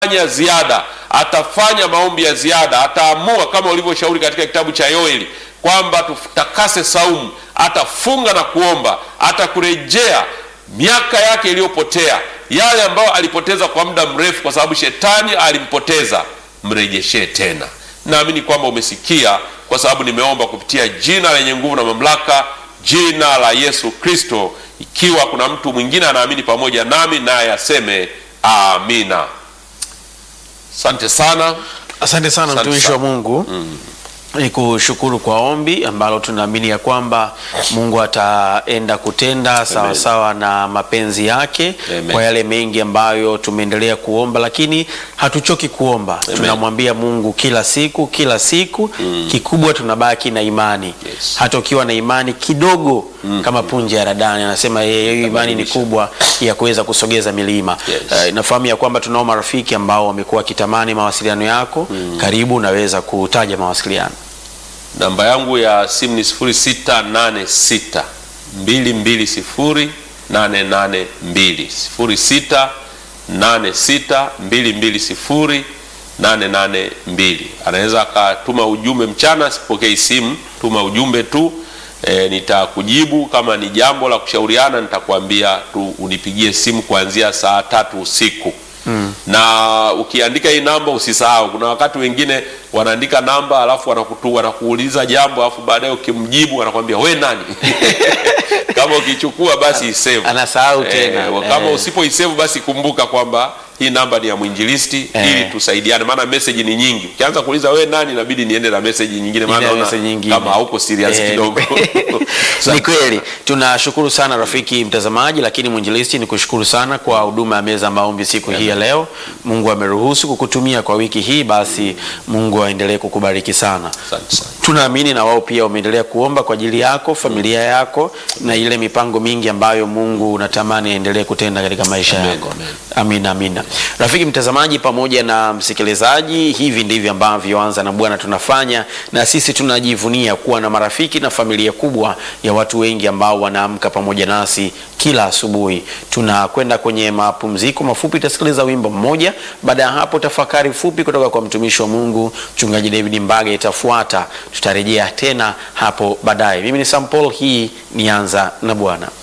fanya ziada, atafanya maombi ya ziada, ataamua kama ulivyoshauri katika kitabu cha Yoeli kwamba tutakase saumu, atafunga na kuomba, atakurejea miaka yake iliyopotea, yale ambayo alipoteza kwa muda mrefu, kwa sababu shetani alimpoteza, mrejeshee tena. Naamini kwamba umesikia, kwa sababu nimeomba kupitia jina lenye nguvu na mamlaka, jina la Yesu Kristo. Ikiwa kuna mtu mwingine anaamini pamoja nami, naye aseme amina. Asante sana. Asante sana Asante mtumishi sana. wa Mungu ni kushukuru kwa ombi ambalo tunaamini ya kwamba Mungu ataenda kutenda sawa sawa na mapenzi yake Amen. kwa yale mengi ambayo tumeendelea kuomba, lakini hatuchoki kuomba. Tunamwambia Mungu kila siku kila siku, kikubwa tunabaki na imani Yes. hata ukiwa na imani kidogo kama punje ya radani, anasema yeye, hiyo imani ni Itabadilisha. kubwa ya kuweza kusogeza milima. Yes. Eh, nafahamu ya kwamba tunao marafiki ambao wamekuwa wakitamani mawasiliano yako. Karibu, unaweza kutaja mawasiliano. Namba yangu ya simu ni 0686 220 882 0686 220 882. Anaweza akatuma ujumbe mchana, sipokei simu, tuma ujumbe tu e, nitakujibu. Kama ni jambo la kushauriana, nitakwambia tu unipigie simu kuanzia saa tatu usiku na ukiandika hii namba usisahau. Kuna wakati wengine wanaandika namba alafu wanakutu wanakuuliza jambo alafu baadaye ukimjibu anakwambia we nani? kama ukichukua basi isave. Anasahau tena. Eh, kama Eh. usipoisave basi kumbuka kwamba hii namba ni ya mwinjilisti Eh. ili tusaidiane, maana message ni nyingi. Ukianza kuuliza we nani, inabidi niende na message nyingine, maana Ile naona message nyingine. kama hauko serious Eh, kidogo. ni kweli tunashukuru sana rafiki mtazamaji, lakini mwinjilisti, ni kushukuru sana kwa huduma ya meza ya maombi siku hii ya leo. Mungu ameruhusu kukutumia kwa wiki hii, basi Mungu aendelee kukubariki sana. Asante sana. Tunaamini na wao pia wameendelea kuomba kwa ajili yako, familia yako na ile mipango mingi ambayo Mungu unatamani aendelee kutenda katika maisha Amen, yako. amen. Amina, amina. Rafiki mtazamaji pamoja na msikilizaji, hivi ndivyo ambavyo Anza na Bwana tunafanya, na sisi tunajivunia kuwa na marafiki na familia kubwa ya watu wengi ambao wanaamka pamoja nasi kila asubuhi. Tunakwenda kwenye mapumziko mafupi, utasikiliza wimbo mmoja. Baada ya hapo, tafakari fupi kutoka kwa mtumishi wa Mungu Mchungaji David Mbaga itafuata. Tutarejea tena hapo baadaye. Mimi ni Sam Paul, hii ni Anza na Bwana.